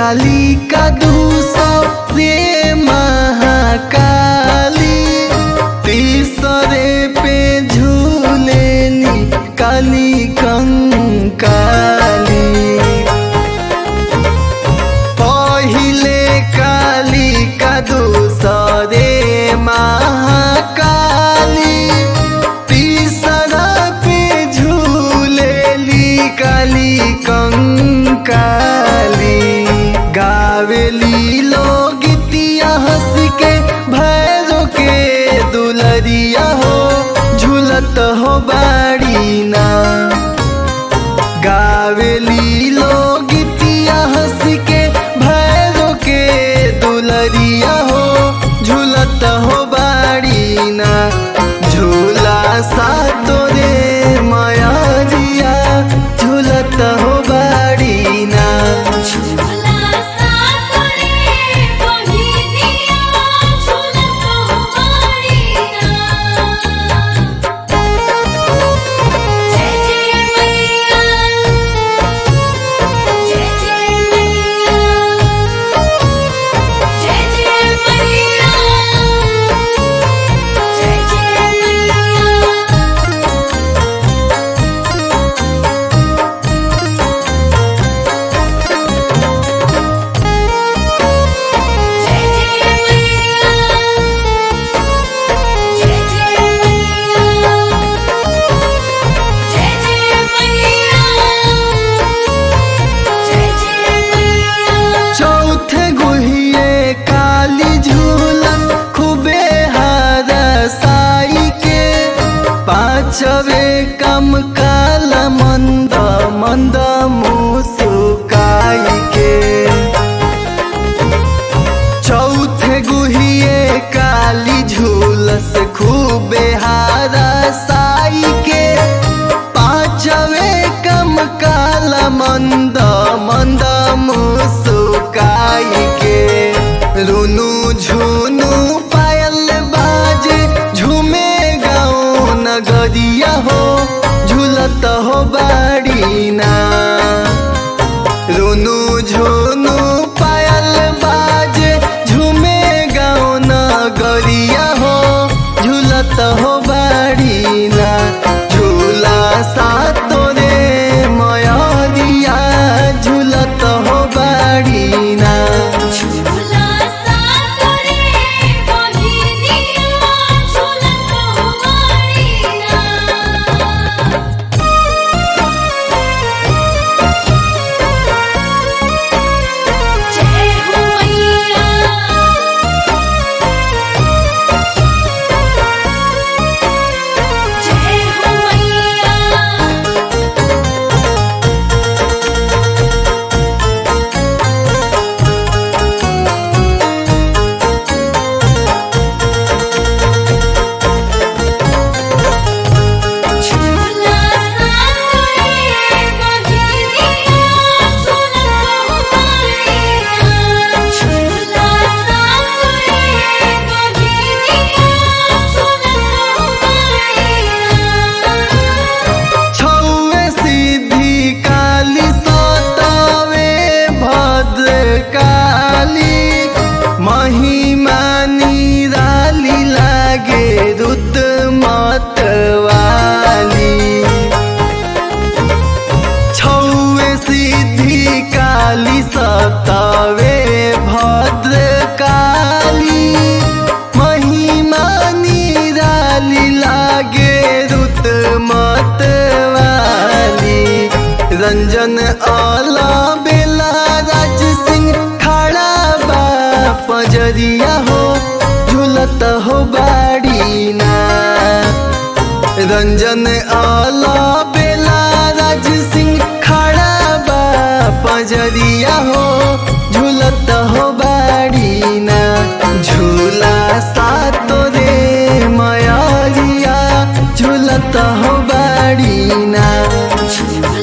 काली का दूसरे महाकाली तीसरे पे झूलेली काली कंकाली पहिले काली का दूसरे महाकाली तीसरा पे झूलेली काली कंकाली गावेली लोग हंस के भैरो के दुलरिया हो झूलत हो बाड़ी ना गावेली लोग हंस के भैरो के दुलरिया हो झूलत हो बाड़ी ना झूला सा तोरे मयरिया झूलत हो बाड़ी ना झूला सा तोरे बहिनिया झूलत हो बाड़ीना जय जय मैया जय जय मैया जय जय मैया जय जय मैया जय जय मैया जय जय मैया जय जय मैया जय जय मैया चौथे गुहिए काली झूलन खूबे हार साई के पांचवे कम काल मंद मंद मुसुकाई के चौथे गुहिए काली झूलस खूबे हारा साई के पांचवे कम काल मंद मंद मुसुकाई के रुनु झुनु पायल बाजे झूमे गाँव नगरिया हो झूलत हो बाड़ी ना रुनु झुनु पायल बाजे झूमे गाँव नगरिया हो झूलत हो बाड़ी ना झूला सा तोरे मयरिया झूलत हो बाड़ी ना झूला सा तोरे बहिनिया झूलत हो बाड़ीना जय हो मैया जय हो मैया झूला सा तोरे बहिनिया झूलत हो बाड़ीना झूला सा तोरे बहिनिया झूलत हो बाड़ीना छौवे सिद्धि काली सतावे भद्र काली महिमा निराली लागे रुद्र मतवाली छौवे सिद्धि काली सतावे भद्र काली महिमा निराली लागे रुत मतवाली रंजन आला बेला राज सिंह खड़ा बा पजरिया हो झूलत हो बाड़ी ना रंजन आला बेला राज सिंह खड़ा बा पजरिया हो झूलत हो बाड़ी ना झूला सा तोरे मयरिया झूलत हो बाड़ी ना झूला